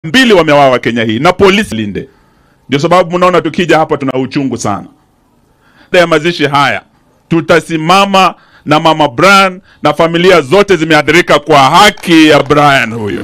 mbili wamewawa Kenya hii na polisi linde. Ndio sababu mnaona tukija hapa tuna uchungu sana. Baada ya mazishi haya tutasimama na mama Brian na familia zote zimeathirika kwa haki ya Brian huyu.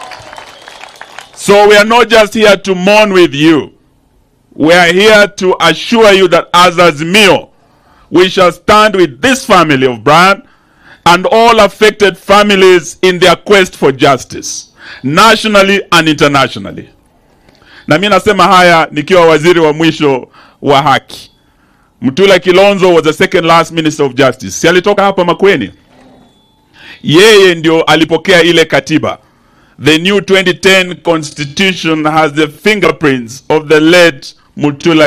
So we are not just here to mourn with you. We are here to assure you that as Azimio, we shall stand with this family of Brian and all affected families in their quest for justice, nationally and internationally. Na mimi nasema haya nikiwa waziri wa mwisho wa haki. Mtula Kilonzo was the second last minister of justice. Si alitoka hapa Makueni? Yeye ndio alipokea ile katiba. The new 2010 constitution has the fingerprints of the late Mutula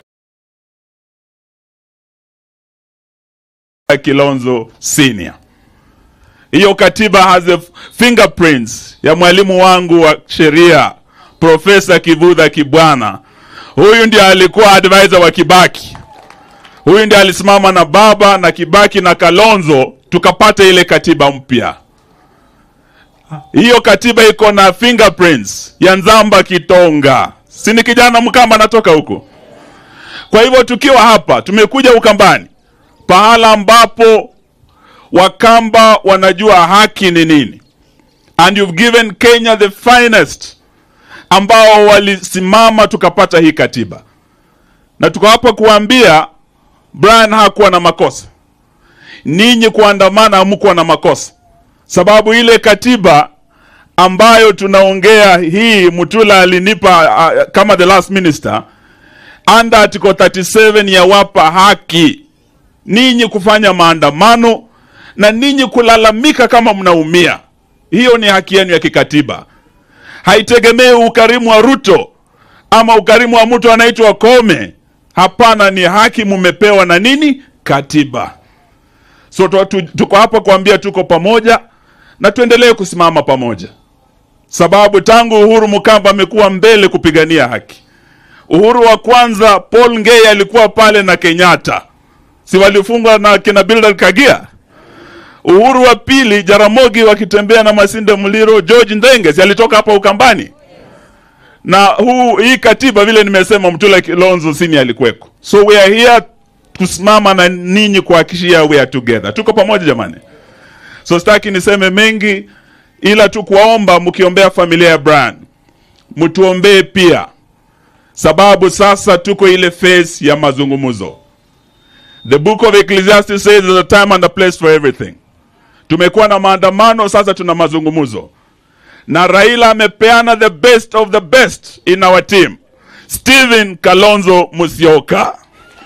Kilonzo Senior. Hiyo katiba has the fingerprints ya mwalimu wangu wa sheria Profesa Kivutha Kibwana. Huyu ndiye alikuwa advisor wa Kibaki. Huyu ndiye alisimama na baba na Kibaki na Kalonzo tukapata ile katiba mpya. Hiyo katiba iko na fingerprints ya Nzamba Kitonga, si ni kijana Mkamba anatoka huko. Kwa hivyo tukiwa hapa tumekuja Ukambani, pahala ambapo Wakamba wanajua haki ni nini, and you've given Kenya the finest ambao walisimama tukapata hii katiba, na tuko hapa kuambia Brian hakuwa na makosa. Ninyi kuandamana hamkuwa na makosa, sababu ile katiba ambayo tunaongea hii Mutula alinipa uh, kama the last minister under article 37 yawapa haki ninyi kufanya maandamano na ninyi kulalamika kama mnaumia. Hiyo ni haki yenu ya kikatiba, haitegemei ukarimu wa Ruto ama ukarimu wa mtu anaitwa Kome. Hapana, ni haki mumepewa na nini? Katiba. So tuko hapa kuambia tuko pamoja na tuendelee kusimama pamoja, sababu tangu Uhuru Mukamba amekuwa mbele kupigania haki. Uhuru wa kwanza Paul Ngei alikuwa pale na Kenyatta, si walifungwa na kina Bildad Kagia. Uhuru wa pili Jaramogi wakitembea na Masinde Muliro, George Ndenge si alitoka hapa Ukambani na huu hii katiba vile nimesema, Mtula Kilonzo Senior alikuweko. So we are here kusimama na ninyi kuhakikishia we are together, tuko pamoja jamani. So sitaki niseme mengi, ila tu kuwaomba mkiombea familia ya Brian mtuombee pia, sababu sasa tuko ile phase ya mazungumzo. The book of Ecclesiastes says there's a time and a place for everything. Tumekuwa na maandamano, sasa tuna mazungumzo na Raila amepeana the best of the best in our team, Stephen Kalonzo Musyoka.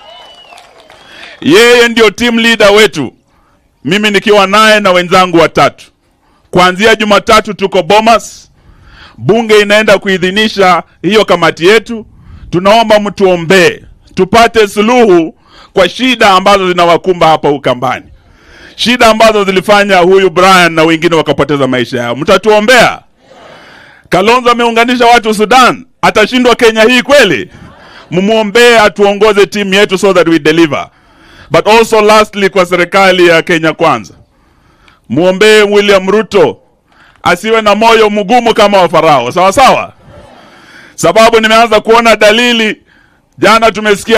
Yeye ndio team leader wetu, mimi nikiwa naye na wenzangu watatu. Kuanzia Jumatatu tuko Bomas, bunge inaenda kuidhinisha hiyo kamati yetu. Tunaomba mtuombee tupate suluhu kwa shida ambazo zinawakumba hapa Ukambani, shida ambazo zilifanya huyu Brian na wengine wakapoteza maisha yao. Mtatuombea. Kalonzo ameunganisha watu Sudan, atashindwa Kenya hii kweli? Mumwombee atuongoze timu yetu so that we deliver. But also lastly, kwa serikali ya Kenya Kwanza, muombee William Ruto asiwe na moyo mgumu kama wa Farao, sawa sawa, sababu nimeanza kuona dalili. Jana tumesikia